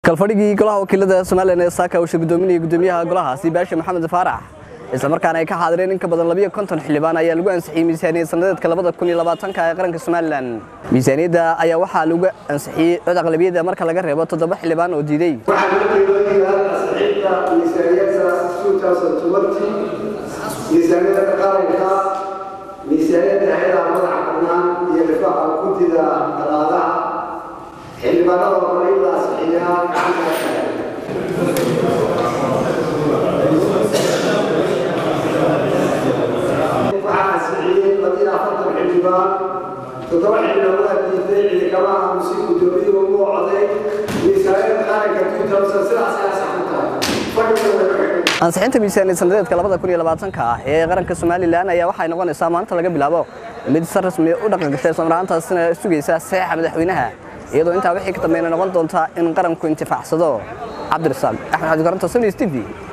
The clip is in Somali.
kalfadhigii golaha wakiilada somalilan ee saaka uu shir gudoominayay gudoomiyaha golahaasi baashe maxamed faarax isla markaana ay ka xaadireen in ka badan labiyo konton xildhibaan ayaa lagu ansixiyey miisaaniyad sannadeedka labada kun iyo labaatanka ee qaranka somalilan miisaaniyadda ayaa waxaa lagu ansixiyey cod aqlabiyadda marka laga reebo toddoba xildhibaan oo diiday waxaan la qiimeeyaa ansixinta miisaaniyadda 2020 miisaaniyadda qaranka miisaaniyadda hay'adaha madaxa bannaan iyo difaaca guddida dhaqaalaha xildhibaanada hore in la ansixiyaa gacanta kale waxaa ansixiyey labiyo afartan xildhibaan toddoba xildhibaan waa diiday ciidamada aamusi gudoomiyuhu ugu coday miisaaniyadda qaranka 2000 sidaas ayaa sax ku tahay fadhiga way ka xigay ansixinta miisaaniyad sannadeedka labada kun iyo labaatanka ah ee qaranka somalilan ayaa waxay noqonaysaa maanta laga bilaabo mid si rasmi u dhaqan gashay islamaraantaasina sugaysa saxiixa madaxweynaha iyadoo intaa wixii ka dambeeyna noqon doonta in qaranku intifaacsado cabdirasaaq axmed xadi koronto sms t v